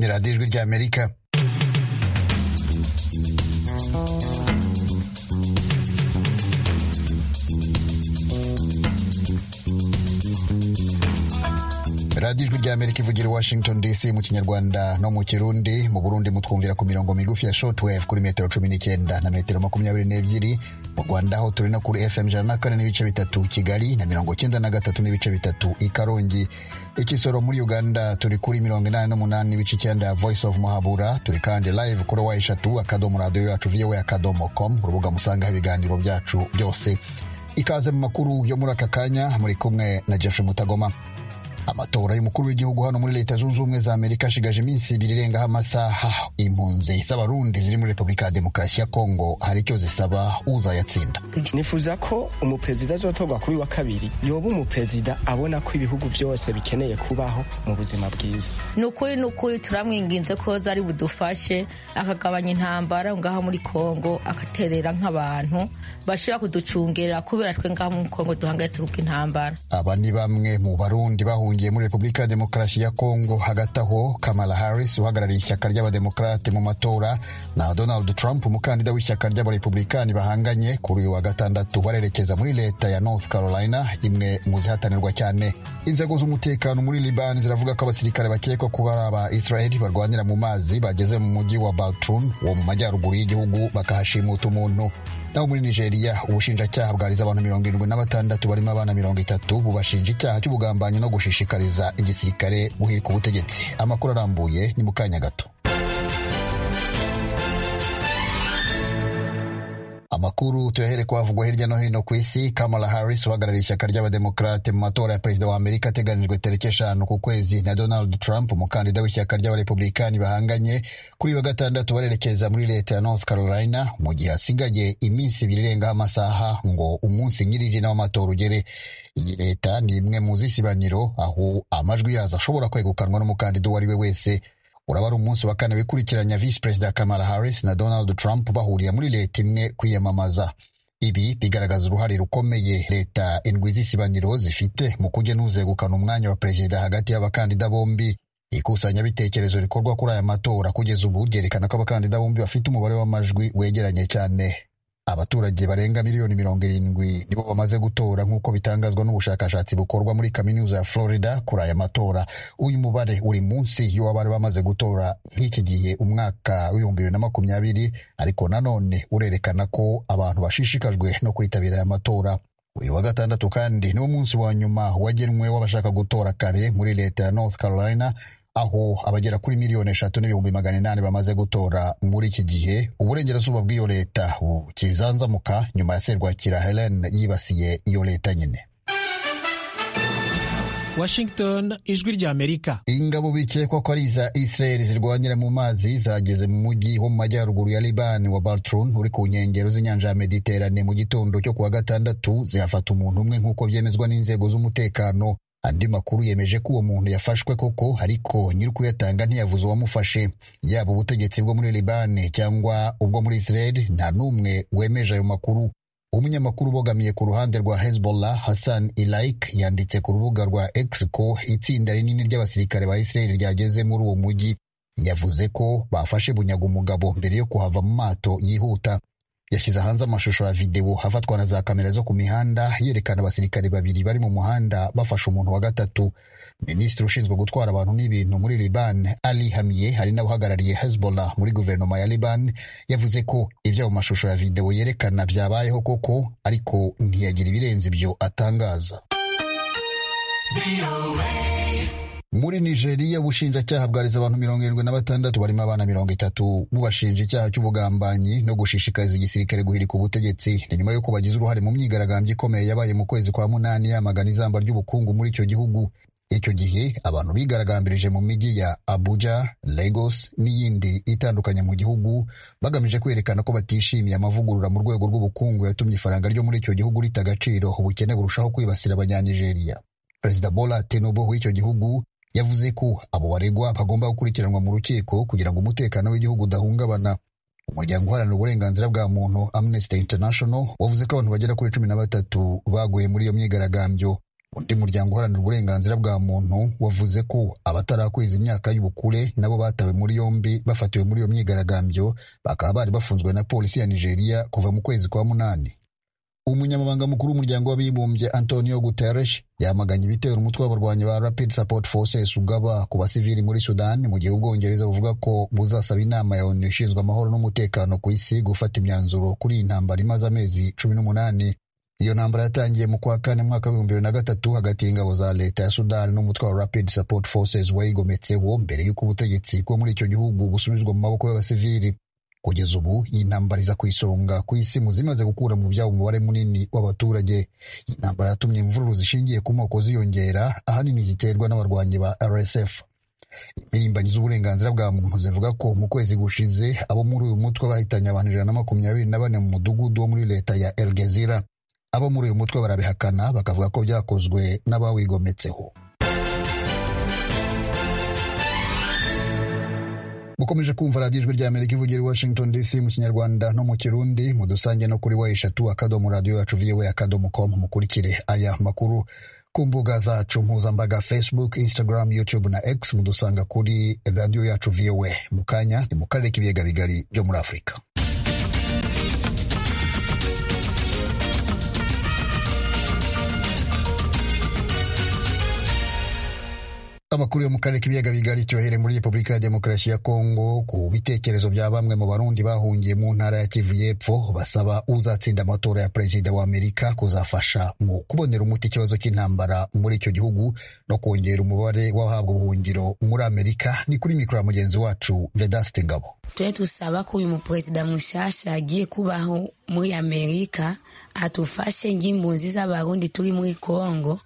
Radiyo Ijwi ry'Amerika radiyo ijwi ry'amerika ivugira i washington dc mu kinyarwanda no mu kirundi mu burundi mutwumvira ku mirongo migufi ya shortwave kuri metero cumi n'icyenda na metero makumyabiri n'ebyiri mu rwanda ho turi no kuri fm ijana na kane n'ibice bitatu kigali na mirongo cyenda na gatatu n'ibice bitatu i karongi ikisoro muri uganda turi kuri mirongo inani n'umunani n'ibice icyenda ya voice of muhabura turi kandi live kuri wa eshatu akadomo radiyo yacu viyowe akadomo com urubuga musangaho ibiganiro byacu byose ikaze mu makuru yo muri aka kanya muri kumwe na jeff mutagoma amatora y'umukuru w'igihugu hano muri leta zunze ubumwe za amerika ashigaje iminsi ibiri irengaho amasaha impunzi z'abarundi ziri muri repubulika ya demokarasi ya kongo hari icyo zisaba uzayatsinda nifuza ko umuperezida azotorwa kuri wa kabiri yoba umuperezida abona ko ibihugu byose bikeneye kubaho mu buzima bwiza ni ukuri ni ukuri turamwinginze ko zari budufashe akagabanya intambara ngaho muri kongo agaterera nk'abantu bashobora kuducungerera kubera twe ngaho muri kongo duhangayitse kubw'intambara aba ni bamwe mu barundi bahuje bahungiye muri repubulika ya demokarasi ya kongo hagati aho kamala harris uhagarariye ishyaka ry'abademokarate mu matora na donald trump umukandida w'ishyaka ry'abarepublikani bahanganye kuri uyu wa gatandatu barerekeza muri leta ya north carolina imwe mu zihatanirwa cyane inzego z'umutekano muri libani ziravuga ko abasirikare bakekwa kuba ari aba israeli barwanira mu mazi bageze mu mujyi wa baltrum wo mu majyaruguru y'igihugu bakahashimuta umuntu naho muri nigeria ubushinjacyaha bwarize abantu mirongo irindwi na batandatu barimo abana mirongo itatu bubashinja icyaha cy'ubugambanyi no gushishikariza igisirikare guhirika ubutegetsi amakuru arambuye ni mu kanya gato amakuru tuyahere kuhavugwa hirya no hino ku isi kamala harris uhagarariye ishyaka ry'abademokarate mu matora ya perezida wa amerika ateganijwe tariki eshanu ku kwezi na donald trump umukandida w'ishyaka ry'abarepublikani bahanganye kuri wa gatandatu barerekeza muri leta ya north carolina mu gihe hasigaye iminsi ibiri irengaho amasaha ngo umunsi nyirizina w'amatora ugere iyi leta ni imwe mu zisibaniro aho amajwi yazo ashobora kwegukanwa n'umukandida uwo ari we wese uraba ari umunsi wa kane wikurikiranya visi perezida kamala harris na donald trump bahuriye muri leta imwe kwiyamamaza ibi bigaragaza uruhare rukomeye leta indwi z'isibaniro zifite mu kugenuzegukana umwanya wa perezida hagati y'abakandida bombi ikusanyabitekerezo rikorwa kuri aya matora kugeza ubu ryerekana ko abakandida bombi bafite umubare w'amajwi wegeranye cyane abaturage barenga miliyoni mirongo irindwi nibo bamaze gutora nk'uko bitangazwa n'ubushakashatsi bukorwa muri kaminuza ya florida kuri aya matora uyu mubare uri munsi y'uwabari bamaze gutora nk'iki gihe umwaka w'ibihumbi bibiri na makumyabiri ariko nanone urerekana ko abantu bashishikajwe no kwitabira aya matora uyu wa gatandatu kandi niwo munsi wa nyuma wagenwe w'abashaka gutora kare muri leta ya north carolina aho abagera kuri miliyoni eshatu n'ibihumbi magana inani bamaze gutora muri iki gihe uburengerazuba bw'iyo leta bukizanzamuka nyuma ya serwakira helen yibasiye iyo leta nyine washington ijwi rya amerika ingabo bikekwa ko ari iza israel zirwanyira mu mazi zageze mu mujyi wo mu majyaruguru ya liban wa baltrun uri ku nkengero z'inyanja ya mediterane mu gitondo cyo kuwa gatandatu zihafata umuntu umwe nk'uko byemezwa n'inzego z'umutekano andi makuru yemeje ko uwo muntu yafashwe koko ariko nyiri kuyatanga ntiyavuze uwamufashe yaba ubutegetsi bwo muri libani cyangwa ubwo muri israel nta n'umwe wemeje ayo makuru umunyamakuru ubogamiye ku ruhande rwa hezbollah hassan ilaik yanditse ku rubuga rwa x ko itsinda rinini ry'abasirikare ba israel ryageze muri uwo mujyi yavuze ko bafashe bunyaga umugabo mbere yo kuhava mu mato yihuta yashyize hanze amashusho ya videwo afatwa na za kamera zo ku mihanda yerekana abasirikare babiri bari mu muhanda bafashe umuntu wa gatatu minisitiri ushinzwe gutwara abantu n'ibintu muri liban ali hamiye hari n'abahagarariye hezbollah muri guverinoma ya liban yavuze ko ibyo mu mashusho ya videwo yerekana byabayeho koko ariko ntiyagira ibirenze ibyo atangaza muri nigeria ubushinjacyaha bwarize abantu mirongo irindwi na batandatu barimo abana mirongo itatu bubashinja icyaha cy'ubugambanyi no gushishikariza igisirikare guhirika ubutegetsi ni nyuma y'uko bagize uruhare mu myigaragambyo ikomeye yabaye mu kwezi kwa munani yamagana izamba ry'ubukungu muri icyo gihugu icyo gihe abantu bigaragambirije mu mijyi ya abuja lagos n'iyindi itandukanye mu gihugu bagamije kwerekana ko batishimiye amavugurura mu rwego rw'ubukungu yatumye ifaranga ryo muri icyo gihugu rita agaciro ubukene burushaho kwibasira abanyanigeriya perezida bola tinubu w'icyo gihugu yavuze ko abo baregwa bagomba gukurikiranwa mu rukiko kugira ngo umutekano w'igihugu udahungabana umuryango uharanira uburenganzira bwa muntu Amnesty International wavuze ko abantu bagera kuri cumi na batatu baguye muri iyo myigaragambyo undi muryango uharanira uburenganzira bwa muntu wavuze ko abatarakweza imyaka y'ubukure nabo batawe muri yombi bafatiwe muri iyo myigaragambyo bakaba bari bafunzwe na polisi ya nigeria kuva mu kwezi kwa munani umunyamabanga mukuru w'umuryango w'abibumbye antonio guterres yamaganye ibitero umutwe w'abarwanyi ba rapid support forces ugaba ku basivili muri sudan mu gihe ubwongereza buvuga ko buzasaba inama ya onu ishinzwe amahoro n'umutekano ku isi gufata imyanzuro kuri iyi ntambara imaze amezi cumi n'umunani iyo ntambara yatangiye mu kwa kane mwaka w'ibihumbi bibiri na gatatu hagati y'ingabo za leta ya sudani n'umutwe wa rapid support forces wayigometseho mbere y'uko ubutegetsi bwo muri icyo gihugu busubizwa mu maboko y'abasivili kugeza ubu iyi ntambara iza ku isonga ku isi mu zimaze gukura mu byabo umubare munini w'abaturage iyi ntambara yatumye imvururu zishingiye ku moko ziyongera ahanini ziterwa n'abarwanyi ba rsf impirimbanyi z'uburenganzira bwa muntu zivuga ko mu kwezi gushize abo muri uyu mutwe bahitanye abantu ijana na makumyabiri na bane mu mudugudu wo muri leta ya elgezira abo muri uyu mutwe barabihakana bakavuga ko byakozwe n'abawigometseho mukomeje kumva radiyo ijwi rya amerika ivugira i washington dc mu kinyarwanda no mu kirundi mudusange no kuri wa eshatu akadomo radiyo yacu viwe akadomo com mukurikire aya makuru ku mbuga zacu mpuzambaga facebook instagram youtube na x mudusanga kuri radiyo yacu viwe mu kanya ni mu karere k'ibiyaga bigari byo muri afurika Amakuru yo mu karere k'ibiyaga bigari cyohere muri Repubulika ya Demokarasi ya Kongo ku bitekerezo bya bamwe mu Barundi bahungiye mu ntara ya Kivu y'Epfo basaba uzatsinda amatora ya perezida wa Amerika kuzafasha mu kubonera umuti ikibazo cy'intambara muri icyo gihugu no kongera umubare w'abahabwa ubuhungiro muri Amerika ni kuri mikoro ya mugenzi wacu Vedaste Ngabo twe tusaba ko uyu muperezida mushasha agiye kubaho muri Amerika atufashe ng'impunzi z'abarundi turi muri Kongo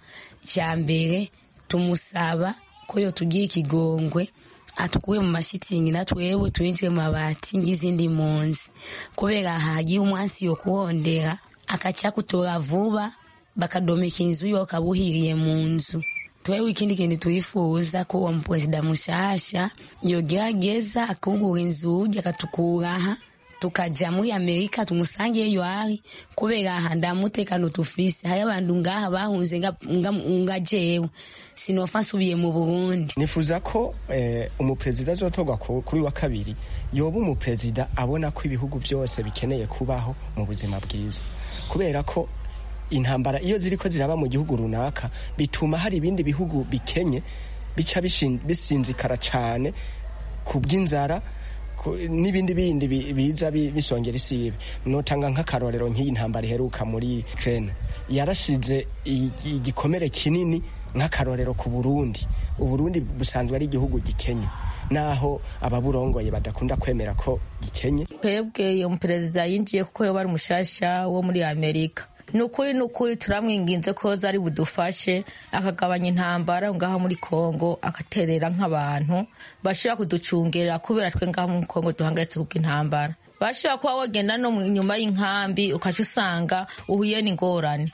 cya mbere tumusaba ko yo tugiye ikigongwe atukuye mu mashitingi na twewe twinjire mu mabati ng'izindi mpunzi kubera hagiye umwansi yo kuhondera akaca kutora vuba bakadomeka inzu yo kabuhiriye mu nzu twewe ikindi kintu twifuza ko uwo muperezida mushasha yogerageza akungura inzugi akatukuraha tukaja muri amerika tumusange eyo ari kubera aha nda mutekano tufise hari abantu ngaha bahunze nga- nga- nga jewe sinofa nsubiye mu burundi nifuza ko eh, umuperezida azotorwa ku- kuri wa kabiri yoba umuperezida abona ko ibihugu byose bikeneye kubaho mu buzima bwiza kubera ko intambara iyo ziri ko ziraba mu gihugu runaka bituma hari ibindi bihugu bikenye bica bishin- bisinzikara cyane ku bw'inzara ku- n'ibindi bindi bi- biza bi- bisongera isibe notanga nk'akarorero nk'iyi ntambara iheruka muri Ukraine yarashize igi- igikomere kinini nk'akarorero ku Burundi Uburundi busanzwe ari igihugu gikenye naho ababurongoye badakunda kwemera ko gikenye twebwe iyo muperezida yinjiye kuko yoba ari umushasha wo muri amerika ni ukuri ni ukuri turamwinginze ko zari budufashe akagabanya intambara ngaha muri kongo agaterera nk'abantu bashobora kuducungera kubera twe ngaha muri kongo duhangayitse kubw'intambara bashobora kuba wagenda no mu- inyuma y'inkambi ukaca usanga uhuye n'ingorane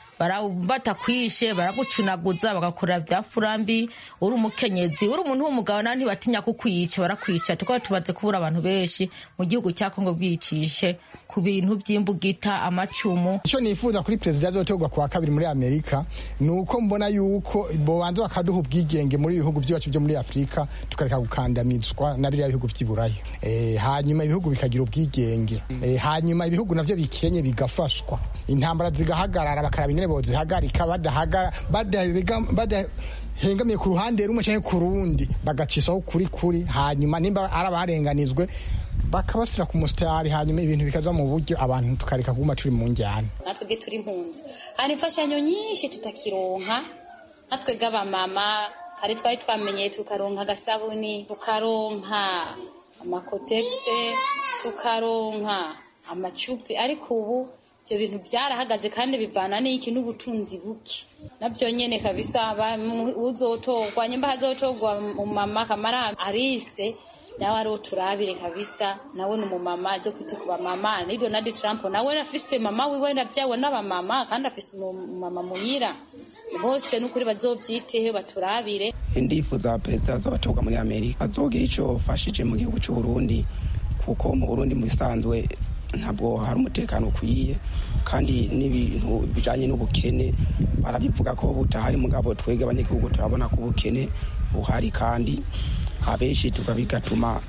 batakwishe baragucunaguza bagakora bya furambi uri umukenyezi uri umuntu w'umugabo nawe ntibatinya kukwica barakwica tukaba tumaze kubura abantu benshi mu gihugu cya kongo bwicishe ku bintu by'imbugita amacumu icyo nifuza kuri perezida azotorwa ku wa kabiri muri amerika ni uko mbona yuko bobanza bakaduha ubwigenge muri ibihugu byacu byo muri afurika tukareka gukandamizwa na biriya bihugu by'iburayi Eh, hanyuma ibihugu bikagira ubwigenge Eh, hanyuma ibihugu navyo bikenye bigafashwa intambara zigahagarara bakaraba ingene bozihagarika badahagara badahega- bada- hengamiye ku ruhande rumwe canke ku rundi bagacisaho kuri kuri hanyuma nimba ari abarenganizwe bakabasira ku musitari hanyuma ibintu bikaza mu buryo abantu tukareka kuguma turi mu njyana natwe bwe turi impunzi hari imfashanyo nyinshi tutakironka natwe bw'abamama hari twari twamenye tukaronka agasabuni tukaronka amakotegise tukaronka amacupi ariko ubu ibyo bintu byarahagaze kandi bivana n'iki n'ubutunzi buke nabyo nyene kabisa ba- mu- uzotorwa nyimba hazotorwa umumama kamara arise nawe ari uturabire kabisa nawe ni umumama aze kwita ku bamama ni donald trump nawe afise mama wiwe nabyawe n'abamama kandi afise umumama muhira bose n'ukuri bazobyiteho baturabire ndifuza perezida z'abatorwa muri amerika azogira icyo bafashije mu gihugu cy'u burundi kuko mu burundi mu bisanzwe ntabwo hari umutekano ukwiye kandi n'ibintu bijyanye n'ubukene barabivuga ko butahari mugabo twebwe abanyagihugu turabona ko ubukene buhari kandi abenshi tuba bigatuma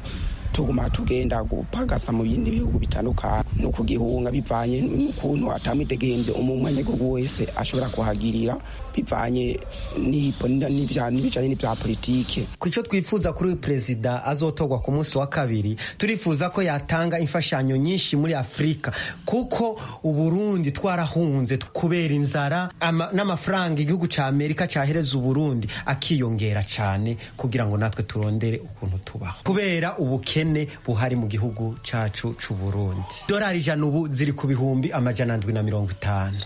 tuguma tugenda gupagasa mu bindi bihugu bitandukanye no kugihunga bivanye n'ukuntu atamwidegemvye umunyagihugu wese ashobora kuhagirira bivanye n'ipo- n'ibya- n'ibijanye n'ibya politike ku cyo twifuza kuri uyu perezida azotorwa ku munsi wa kabiri turifuza ko yatanga imfashanyo nyinshi muri afurika kuko uburundi twarahunze kubera inzara ama- n'amafaranga igihugu cya amerika cyahereza uburundi akiyongera cyane kugira ngo natwe turondere ukuntu tubaho kubera ubukene buhari mu gihugu cyacu cy'uburundi dorari ijana ubu ziri ku bihumbi amajana ndwi na mirongo itanu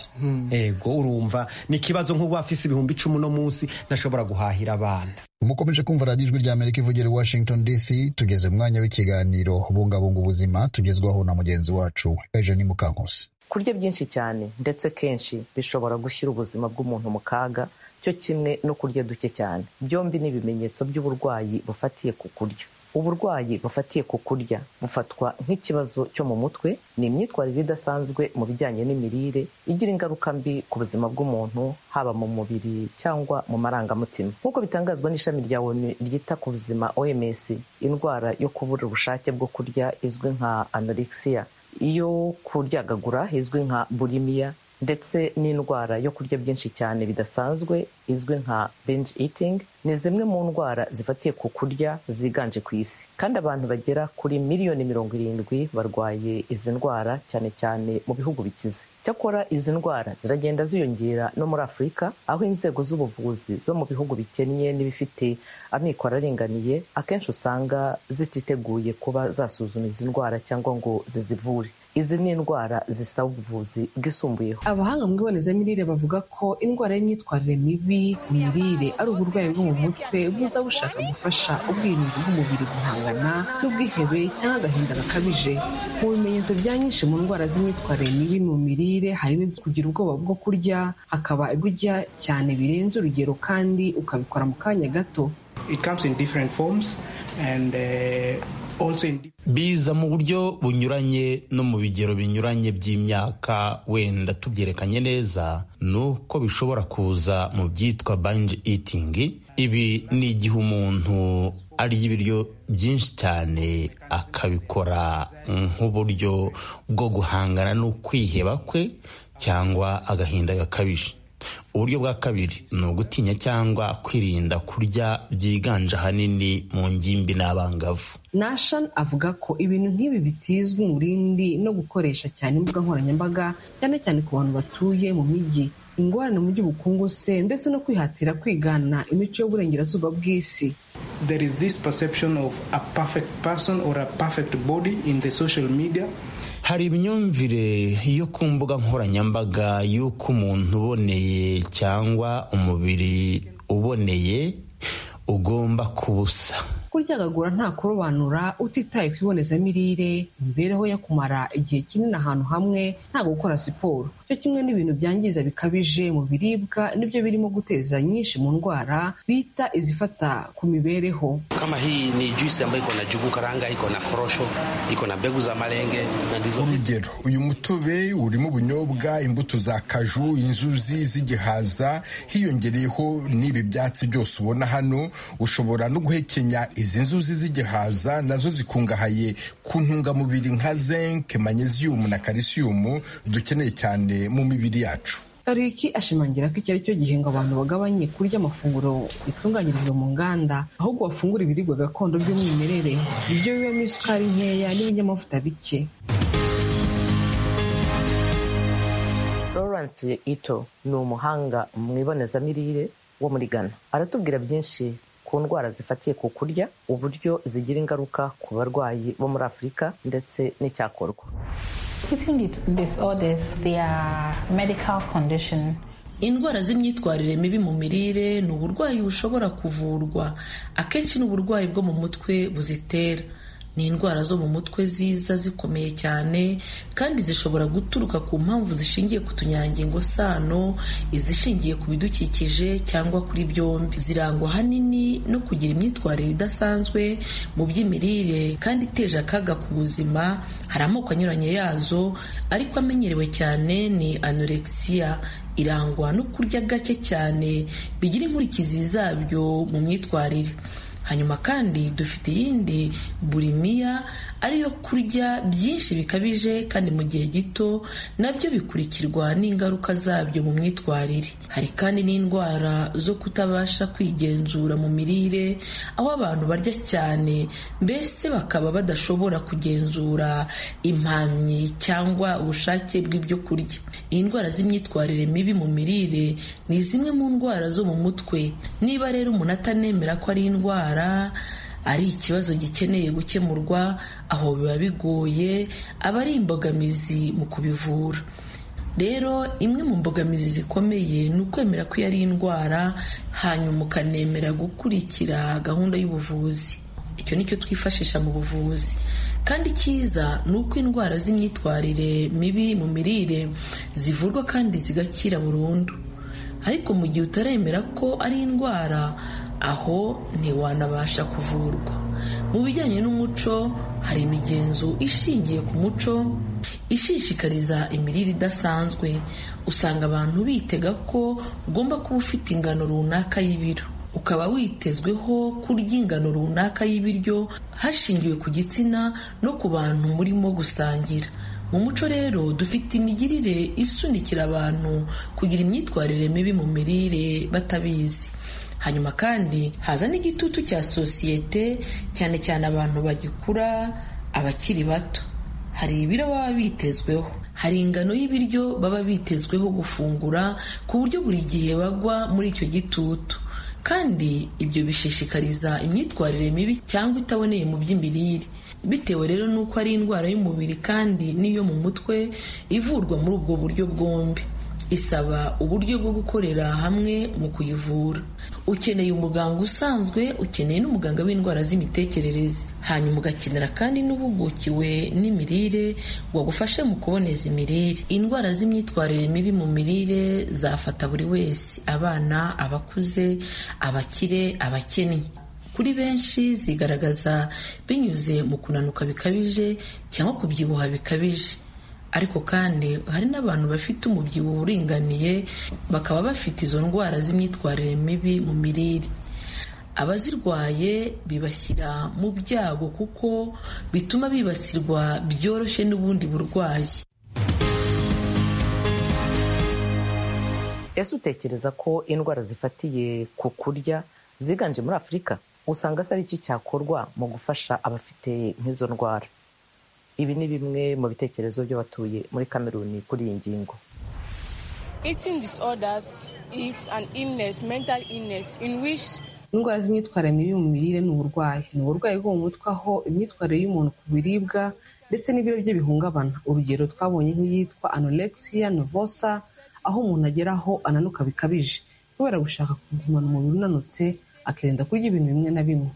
ego urumva ni ikibazo nk'ubu afise ibihumbi icumi uno munsi ntashobora guhahira abana mukomeje kumva radiyo ijwi rya amerika ivugira i washington dc tugeze mu mwanya w'ikiganiro bungabunga ubuzima tugezwaho na mugenzi wacu eugenie mukankusi kurya byinshi cyane ndetse kenshi bishobora gushyira ubuzima bw'umuntu mu kaga cyo kimwe no kurya duke cyane byombi ni ibimenyetso by'uburwayi bufatiye ku kurya uburwayi bufatiye ku kurya bufatwa nk'ikibazo cyo mu mutwe ni imyitwarire idasanzwe mu bijyanye n'imirire igira ingaruka mbi ku buzima bw'umuntu haba mu mubiri cyangwa mu marangamutima nk'uko bitangazwa n'ishami rya onu ryita ku buzima oms indwara yo kubura ubushake bwo kurya izwi nka anorexiya iyo kuryagagura izwi nka burimiya ndetse n'indwara yo kurya byinshi cyane bidasanzwe izwi nka binge eating ni zimwe mu ndwara zifatiye ku kurya ziganje ku isi kandi abantu bagera kuri miliyoni mirongo irindwi barwaye izi ndwara cyane cyane mu bihugu bikize cyakora izi ndwara ziragenda ziyongera no muri afurika aho inzego z'ubuvuzi zo mu bihugu bikennye n'ibifite amikoro aringaniye akenshi usanga zititeguye kuba zasuzuma izi ndwara cyangwa ngo zizivure izi ni indwara zisaba ubuvuzi bwisumbuyeho abahanga mu ibonezamirire bavuga ko indwara y'imyitwarire mibi mu mirire ari uburwayi bwo mu mutwe buza bushaka gufasha ubwirinzi bw'umubiri guhangana n'ubwihebe cyangwa agahinda gakabije mu bimenyetso bya nyinshi mu ndwara z'imyitwarire mibi mu mirire harimo kugira ubwoba bwo kurya hakaba ibyo urya cyane birenze urugero kandi ukabikora mu kanya gato It comes in different forms and uh, also in biza mu buryo bunyuranye no mu bigero binyuranye by'imyaka wenda tubyerekanye neza ni uko bishobora kuza mu byitwa binge eating ibi ni igihe umuntu arya ibiryo byinshi cyane akabikora nk'uburyo bwo guhangana n'ukwiheba kwe cyangwa agahinda gakabije uburyo bwa kabiri ni ugutinya cyangwa kwirinda kurya byiganje ahanini mu ngimbi n'abangavu nashan avuga ko ibintu nk'ibi bitizwa umurindi no gukoresha cyane imbuga nkoranyambaga cyane cyane ku bantu batuye mu mijyi ingorane mu by'ubukungu se ndetse no kwihatira kwigana imico y'uburengerazuba bw'isi there is this perception of a perfect person or a perfect body in the social media hari imyumvire yo ku mbuga nkoranyambaga y'uko umuntu uboneye cyangwa umubiri uboneye ugomba kuba usa kuryagagura nta kurobanura utitaye ku ibonezamirire imibereho yo kumara igihe kinini ahantu hamwe nta gukora siporo cyo kimwe n'ibintu byangiza bikabije mu biribwa nibyo birimo guteza nyinshi mu ndwara bita izifata ku mibereho Kama hii ni juisi ambayo iko na jugu karanga, iko na korosho, iko na mbegu za malenge na ndizo. urugero uyu mutobe urimo ubunyobwa imbuto za kaju inzuzi z'igihaza hiyongereyeho n'ibi byatsi byose ubona hano ushobora no guhekenya izi nzuzi z'igihaza nazo zikungahaye ku ntungamubiri nka zinc magnesium na calcium dukeneye cyane mu mibiri yacu tariki ashimangira ko iki ari cyo gihe ngo abantu bagabanye kurya amafunguro yatunganyirijwe mu nganda ahubwo bafungura ibiribwa gakondo by'umwimerere ibyo bibamo isukari nkeya n'ibinyamavuta bike florence ito ni umuhanga mu ibonezamirire wo muri ghana aratubwira byinshi ku ndwara zifatiye ku kurya uburyo zigira ingaruka ku barwayi bo muri afurika ndetse n'icyakorwa Eating disorders, they are medical condition. indwara z'imyitwarire mibi mu mirire ni uburwayi bushobora kuvurwa akenshi ni uburwayi bwo mu mutwe buzitera ni indwara zo mu mutwe ziza zikomeye cyane kandi zishobora guturuka ku mpamvu zishingiye ku tunyangingo sano izishingiye ku bidukikije cyangwa kuri byombi zirangwa ahanini no kugira imyitwarire idasanzwe mu by'imirire kandi iteje akaga ku buzima hari amoko anyuranye yazo ariko amenyerewe cyane ni anorexiya irangwa no kurya gake cyane bigira inkurikizi zabyo mu myitwarire hanyuma kandi dufite iyindi burimiya ariyo kurya byinshi bikabije kandi mu gihe gito nabyo bikurikirwa n'ingaruka zabyo mu myitwarire hari kandi n'indwara zo kutabasha kwigenzura mu mirire aho abantu barya cyane mbese bakaba badashobora kugenzura impamyi cyangwa ubushake bw'ibyo kurya indwara z'imyitwarire mibi mu mirire ni zimwe mu ndwara zo mu mutwe niba rero umuntu atanemera ko ari indwara ari ikibazo gikeneye gukemurwa aho biba bigoye aba ari imbogamizi mu kubivura rero imwe mu mbogamizi zikomeye ni ukwemera ko iyo ari indwara hanyuma ukanemera gukurikira gahunda y'ubuvuzi icyo ni cyo twifashisha mu buvuzi kandi cyiza ni uko indwara z'imyitwarire mibi mu mirire zivurwa kandi zigakira burundu ariko mu gihe utaremera ko ari indwara aho ntiwanabasha kuvurwa mu bijyanye n'umuco hari imigenzo ishingiye ku muco ishishikariza imirire idasanzwe usanga abantu bitega ko ugomba kuba ufite ingano runaka y'ibiro ukaba witezweho kurya ingano runaka y'ibiryo hashingiwe ku gitsina no ku bantu murimo gusangira mu muco rero dufite imigirire isunikira abantu kugira imyitwarire mibi mu mirire batabizi hanyuma kandi haza n'igitutu cya sosiyete cyane cyane abantu bagikura abakiri bato hari ibiro baba bitezweho hari ingano y'ibiryo baba bitezweho gufungura ku buryo buri gihe bagwa muri icyo gitutu kandi ibyo bishishikariza imyitwarire mibi cyangwa itaboneye mu by'imirire bitewe rero n'uko ari indwara y'umubiri kandi n'iyo mu mutwe ivurwa muri ubwo buryo bwombi isaba uburyo bwo gukorera hamwe mu kuyivura ukeneye umuganga usanzwe ukeneye n'umuganga w'indwara z'imitekerereze hanyuma ugakenera kandi n'uhugukiwe n'imirire wagufashe mu kuboneza imirire indwara z'imyitwarire mibi mu mirire zafata buri wese abana abakuze abakire abakennye kuri benshi zigaragaza binyuze mu kunanuka bikabije cyangwa kubyibuha bikabije ariko kandi hari n'abantu bafite umubyibuho uringaniye bakaba bafite izo ndwara z'imyitwarire mibi mu mirire abazirwaye bibashyira mu byago kuko bituma bibasirwa byoroshye n'ubundi burwayi ese utekereza ko indwara zifatiye ku kurya ziganje muri afurika usanga se ari iki cyakorwa mu gufasha abafite nk'izo ndwara ibi ni bimwe mu bitekerezo by'abatuye muri kameruni kuri iyi ngingo indwara z'imyitwarire mibi mu mirire ni uburwayi ni uburwayi bwo mu mutwe aho imyitwarire y'umuntu ku biribwa ndetse n'ibiro bye bihungabana urugero twabonye nk'iyitwa anorexiya novosa aho umuntu ageraho ananuka bikabije kubera gushaka kugumana umubiri unanutse akirinda kurya ibintu bimwe na bimwe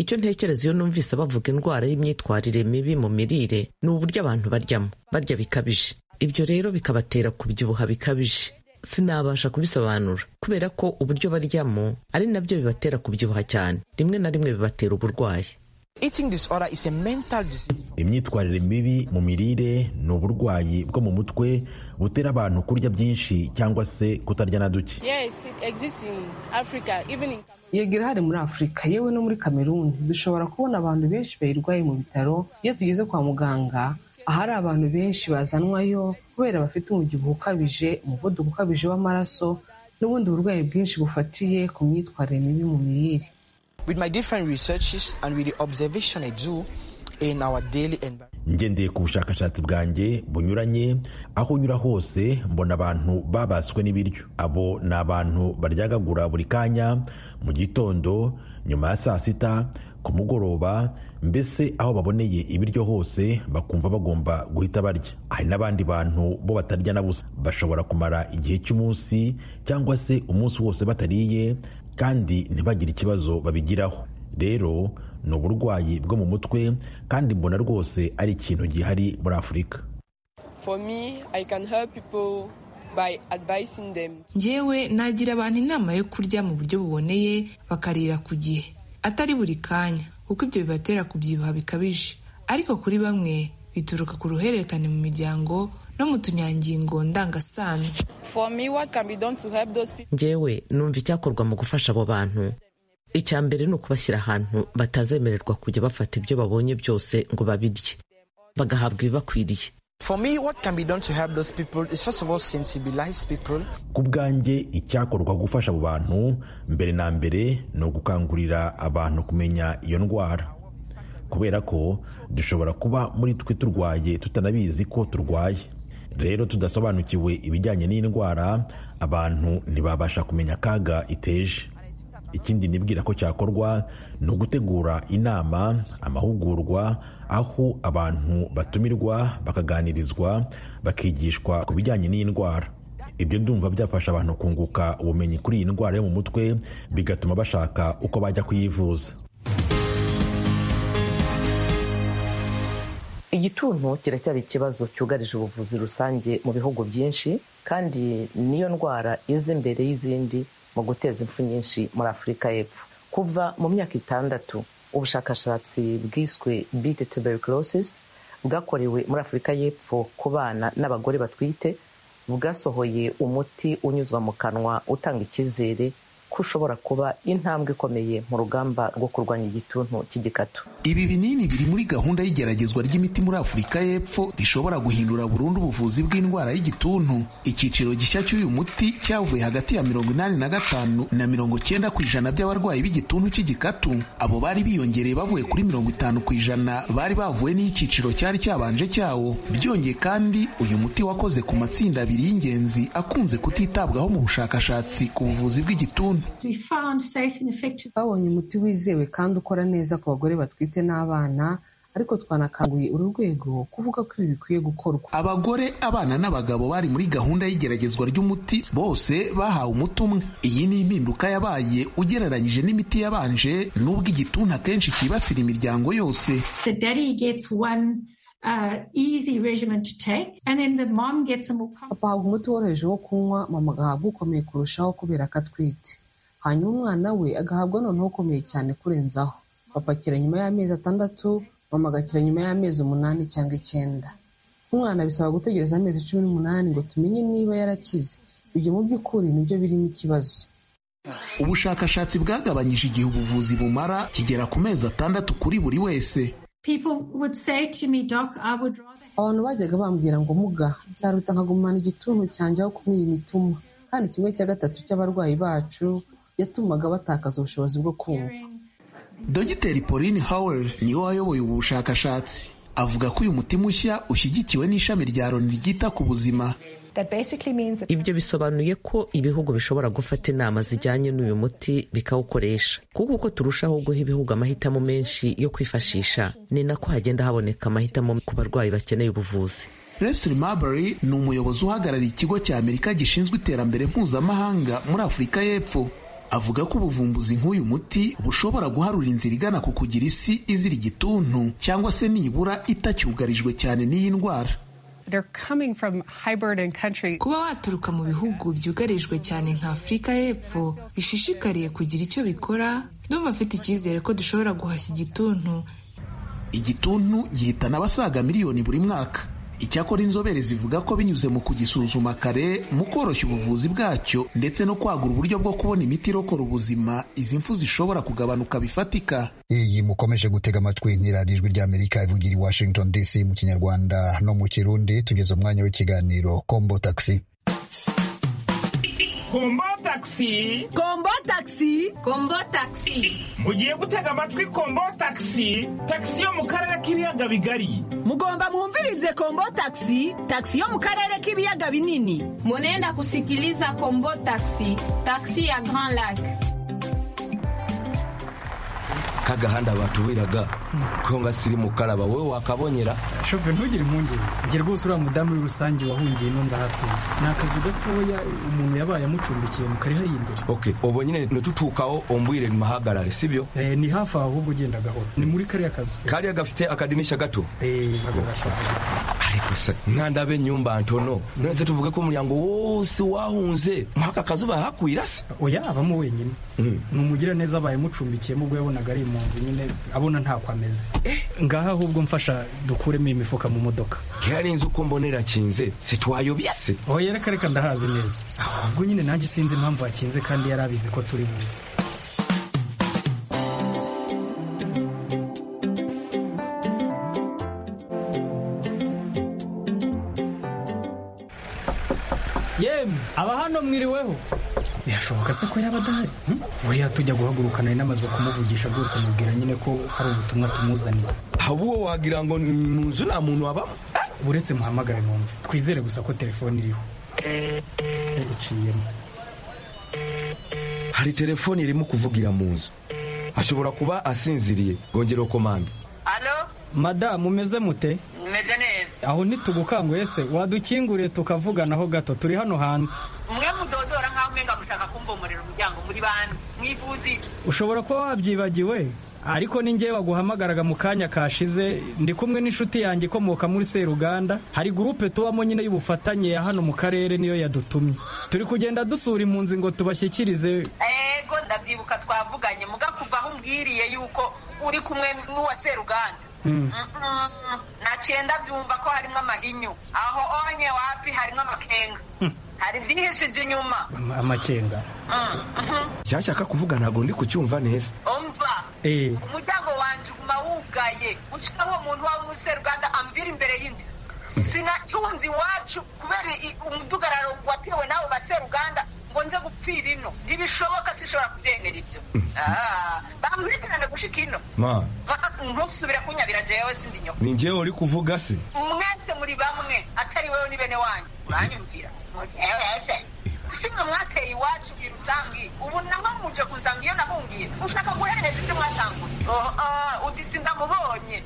icyo ntekereza iyo numvise bavuga indwara y'imyitwarire mibi mu mirire ni uburyo abantu baryamo barya bikabije ibyo rero bikabatera kubyibuha bikabije sinabasha kubisobanura kubera ko uburyo baryamo ari nabyo bibatera kubyibuha cyane rimwe na rimwe bibatera uburwayi imyitwarire mibi mu mirire ni uburwayi bwo mu mutwe butera abantu kurya byinshi cyangwa se kutarya na duke yegera hari muri afurika yewe no muri kameruni dushobora kubona abantu benshi bayirwaye mu bitaro iyo tugeze kwa muganga ahari abantu benshi bazanwayo kubera bafite umubyibuho ukabije umuvuduko ukabije w'amaraso n'ubundi burwayi bwinshi bufatiye ku myitwarire mibi mu mirire ngendeye ku bushakashatsi bwanjye bunyuranye aho nyura hose mbona abantu babaswe n'ibiryo abo ni abantu baryagagura buri kanya mu gitondo nyuma ya saa sita ku mugoroba mbese aho baboneye ibiryo hose bakumva bagomba guhita barya hari n'abandi bantu bo batarya na busa bashobora kumara igihe cy'umunsi cyangwa se umunsi wose batariye kandi ntibagire ikibazo babigiraho rero ni uburwayi bwo mu mutwe kandi mbona rwose ari ikintu gihari muri afurika For me, I can help people by advising them. njyewe nagira abantu inama yo kurya mu buryo buboneye bakarira ku gihe atari buri kanya kuko ibyo bibatera kubyibuha bikabije ariko kuri bamwe bituruka ku ruhererekane mu miryango no mu tunyangingo ndangasano For me, what can be done to help those people? njyewe numva icyakorwa mu gufasha abo bantu icya mbere ni ukubashyira ahantu batazemererwa kujya bafata ibyo babonye byose ngo babirye bagahabwa ibibakwiriye For me, what can be done to help those people is first of all sensibilize people. ku bwanjye icyakorwa gufasha abo bantu mbere na mbere ni ugukangurira abantu kumenya iyo ndwara kubera ko dushobora kuba muri twe turwaye tutanabizi ko turwaye rero tudasobanukiwe ibijyanye n'indwara abantu ntibabasha kumenya akaga iteje ikindi nibwira ko cyakorwa ni ugutegura inama amahugurwa aho abantu batumirwa bakaganirizwa bakigishwa ku bijyanye n'iyi ndwara ibyo ndumva byafasha abantu kunguka ubumenyi kuri iyi ndwara yo mu mutwe bigatuma bashaka uko bajya kuyivuza igituntu kiracyari ikibazo cyugarije ubuvuzi rusange mu bihugu byinshi kandi niyo ndwara iza imbere y'izindi mu guteza impfu nyinshi muri afurika y'epfo kuva mu myaka itandatu ubushakashatsi bwiswe beat tuberculosis bwakorewe muri afurika y'epfo ku bana n'abagore batwite bwasohoye umuti unyuzwa mu kanwa utanga icyizere ko ushobora kuba intambwe ikomeye mu rugamba rwo kurwanya igituntu cy'igikatu Ibi binini biri muri gahunda y'igeragezwa ry'imiti muri Afurika y'Epfo rishobora guhindura burundu ubuvuzi bw'indwara y'igituntu. Icyiciro gishya cy'uyu muti cyavuye hagati ya mirongo inani na gatanu na mirongo cyenda ku ijana by'abarwayi b'igituntu cy'igikatu. Abo bari biyongereye bavuye kuri mirongo itanu ku ijana bari bavuye n'icyiciro cyari cyabanje cyawo. Byongeye kandi uyu muti wakoze ku matsinda abiri y'ingenzi akunze kutitabwaho mu bushakashatsi ku buvuzi bw'igituntu. twabonye umuti wizewe kandi ukora neza ku bagore batwite n'abana ariko twanakanguye uru rwego kuvuga ko ibi bikwiye gukorwa Abagore, abana n'abagabo bari muri gahunda y'igeragezwa ry'umuti bose bahawe umuti umwe. Iyi ni impinduka yabaye ugereranyije n'imiti yabanje nubwo igituntu akenshi cyibasira imiryango yose. the daddy gets one uh, easy regimen to take, and then the mom gets a more papa ahabwa umuti woroheje wo kunywa mama agahabwa ukomeye kurushaho kubera ko atwite hanyuma umwana we agahabwa noneho ukomeye cyane kurenzaho papa akira nyuma y'amezi atandatu mama agakira nyuma y'amezi umunani cyangwa icyenda umwana bisaba gutegereza amezi cumi n'umunani ngo tumenye niba yarakize ibyo mu by'ukuri nibyo birimo ikibazo Ubushakashatsi bwagabanyije igihe ubuvuzi bumara kigera ku mezi atandatu kuri buri wese. People would say to me, Doc, I would rather. abantu bajyaga bambwira ngo muga byaruta nkagumana igituntu cyanjye aho kumira imituma kandi kimwe cya gatatu cy'abarwayi bacu yatumaga batakaza ubushobozi bwo kumva Dogiteri Pauline Howell niwe wayoboye ubu bushakashatsi. Avuga ko uyu muti mushya ushyigikiwe n'ishami rya Loni ryita ku buzima. ibyo bisobanuye ko ibihugu bishobora gufata inama zijyanye n'uyu muti bikawukoresha kuko uko turushaho guha ibihugu amahitamo menshi yo kwifashisha ni nako hagenda haboneka amahitamo ku barwayi bakeneye ubuvuzi Leslie Marbury ni umuyobozi uhagarariye ikigo cya Amerika gishinzwe iterambere mpuzamahanga muri Afurika y'Epfo. Avuga ko ubuvumbuzi nk'uyu muti bushobora guharura inzira igana ku kugira isi izira igituntu cyangwa se nibura itacyugarijwe cyane n'iyi ndwara. kuba waturuka mu bihugu byugarijwe cyane nka afurika y'epfo bishishikariye kugira icyo bikora ndumva afite icyizere ko dushobora guhashya igituntu Igituntu gihitana abasaga miliyoni buri mwaka. Icyakora inzobere zivuga ko binyuze mu kugisuzuma kare mu koroshya ubuvuzi bwacyo ndetse no kwagura uburyo bwo kubona imiti irokora ubuzima izi mfu zishobora kugabanuka bifatika. iyi mukomeje gutega amatwi ni radiyo ijwi ry'amerika ivugira i washington dc mu kinyarwanda no mu kirundi tugeze umwanya w'ikiganiro kombo taxi kombo taxi kombo taxi kombo taxi mugiye gutega amatwi kombo taxi taxi yo mu karere k'ibiyaga bigari mugomba mwumvirize kombo taxi taxi yo mu karere k'ibiyaga binini Munaenda kusikiliza Kombo Taxi, taxi ya Grand Lac. kagahanda batubiraga ko ngasirimukaraba wowe wakabonyera shoferi ntugire impungenge njye rwose uriya mudamu muri rusange wahungiye nunze ahatuye ni akazu gatoya umuntu yabaye amucumbikiye mu kari hariya imbere ok ubu nyine nitutukaho umbwire muhagarare sibyo Eh, ni hafi aho ahubwo ugenda gahoro ni muri kariya kazu kariya gafite akadinisha gato Eh, ako gashaka. ariko se nkanda benyumba ntono nonese tuvuge ko umuryango wose wahunze mwaka kazu bahakwira se oya abamo wenyine ni umugiraneza abaye amucumbikiyemo ubwo yabonaga ari mu nzu nyine abona ntako ameze ngaha ahubwo mfasha dukuremo iyi mifuka mu modoka kera inzu uko mbonera kinze sitwayobya se oya reka reka ndahazi neza ahubwo nyine nanjye sinzi impamvu hakinze kandi yari abizi ko turi buze yemwe aba hano mwiriweho birashoboka se ko yaba adahari hmm? buriya tujya guhagurukana ari n'amaze kumuvugisha rwose mubwira nyine ko hari ubutumwa tumuzaniye ahubwo wagira ngo ni mu nzu nta muntu wabamo uretse muhamagare numve twizere gusa ko telefone iriho Eh, iciyemo hari telefoni irimo kuvugira mu nzu ashobora kuba asinziriye bwongera komande Alo, madamu umeze mute meze neza. aho ntitugukanguriye se wadukinguriye tukavuganaho gato turi hano hanze Mwe mudodora nkaho umenga mushaka kumbomorera umuryango muri bantu. Mwifuza iki? ushobora kuba wabyibagiwe ariko ni njyewe waguhamagaraga mu kanya kashize ndi kumwe n'inshuti yanjye ikomoka muri seruganda hari gurupe tubamo nyine y'ubufatanye ya hano mu karere niyo yadutumye turi kugenda dusura impunzi ngo tubashyikirize Ego ndabyibuka twavuganye mugakuva aho umbwiriye yuko uri kumwe n'uwa Seruganda. Mm. Mm-mm. Naciye ndabyumva ko harimo amahinyu. Aho onye wapi harimo amakenga. Hari byihishije inyuma. amakenga Mm, mhm. cyashaka kuvuga ntabwo ndi kucyumva neza Umva. Eh. Umuryango wanje uguma wugaye. Ushaka uwo muntu waba umuseruganda amvira imbere y'inzu. sinacyunze iwacu kubera i- umudugararo watewe n'abo baseruganda ngo nze gupfira ino ntibishoboka sinshobora kubyemera ibyo Ah, bankurikirane gushika ino ma ntusubire kunyabira jewe sindi nyoko ni njyewe uri kuvuga se mwese muri bamwe atari wewe ni bene wanyu uranyumvira mwese simwe mwateye iwacu irusangi ubu naho muje kuzanga iyo nahungiye ushaka guhereza ibyo mwatanguye Oh, ah, uditsi ndamubonye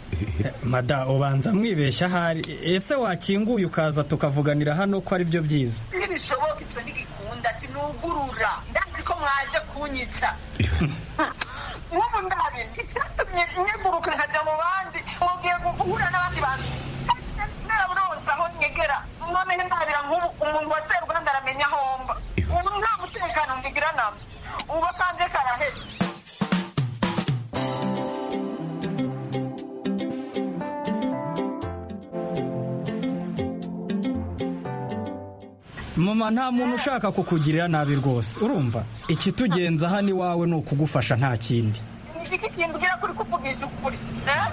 mada ubanza mwibeshya ahari ese wakinguye ukaza tukavuganira hano ko ari byo byiza ntibishoboka icyo ntigikunda sinugurura ndazi ko mwaje kunyica n'ubu ndabi icyatumye nyeguruka nkajya mu bandi mugiye guhura n'abandi bantu naraburonse aho nyegera noneho ndabira nk'ubu umuntu wa seruganda aramenya aho mba ubu nta mutekano ntigira namba ubu akanje karaheze mama nta muntu ushaka kukugirira nabi rwose urumva ikitugenza hano iwawe ni ukugufasha nta kindi nigiki kimbwira kuri kuvugisha ukuri eh?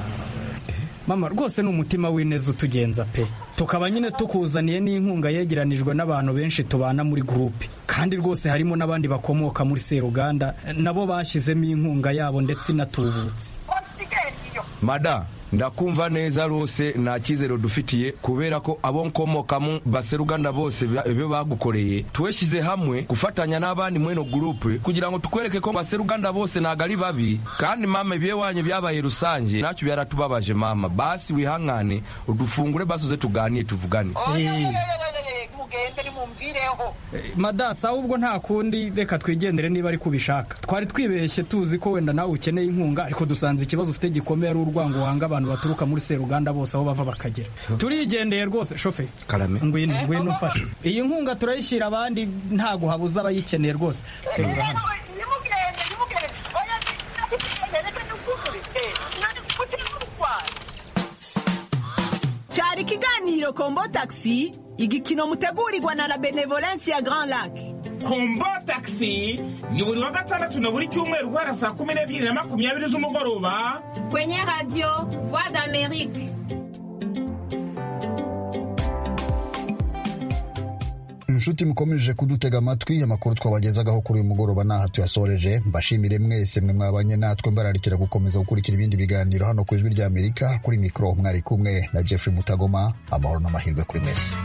mama rwose ni umutima w'ineza utugenza pe tukaba nyine tukuzaniye n'inkunga yegeranijwe n'abantu benshi tubana muri gurupe kandi rwose harimo n'abandi bakomoka muri seruganda nabo bashyizemo inkunga yabo ndetse inatubutse wasigaye mada ndakumva neza rwose nta cyizere dufitiye kubera ko abo nkomokamo baseruganda bose ba- ibyo bagukoreye tweshyize hamwe gufatanya n'abandi muri ino gurupe kugira ngo tukwereke ko baseruganda bose ntabwo ari babi kandi mama ibihe wanyu byabaye rusange ntacyo byaratubabaje mama basi wihangane udufungure basuze tuganire tuvugane mugende nimumvireho madasa ahubwo nta kundi reka twigendere niba ari kubishaka twari twibeshye tuzi ko wenda nawe ukeneye inkunga ariko dusanze ikibazo ufite gikomeye ari urwango wanga abantu baturuka muri seruganda bose aho bava bakagera turigendeye rwose shoferi karame ngwino ngwino mfashe iyi nkunga turayishyira abandi ntago habuze abayikeneye rwose Turabura hano. nimugende nimugende oya nimugende reka nukuri nani kuki mutwara cyari ikiganiro kombo taxi igikino mutegurirwa na la benevolence ya grand lac kombo taxi ni buri wa gatandatu na buri cyumweru guhera saa kumi n'ebyiri na makumyabiri z'umugoroba kwenye radio voix d'amerique inshuti mukomeje kudutega amatwi amakuru twabagezagaho kuri uyu mugoroba ntaha tuyasoreje mbashimire mwese mwe mwabanye natwe mbararikira gukomeza gukurikira ibindi biganiro hano ku ijwi ry'amerika kuri mikoro mwari kumwe na jeffrey mutagoma amahoro n'amahirwe kuri mwese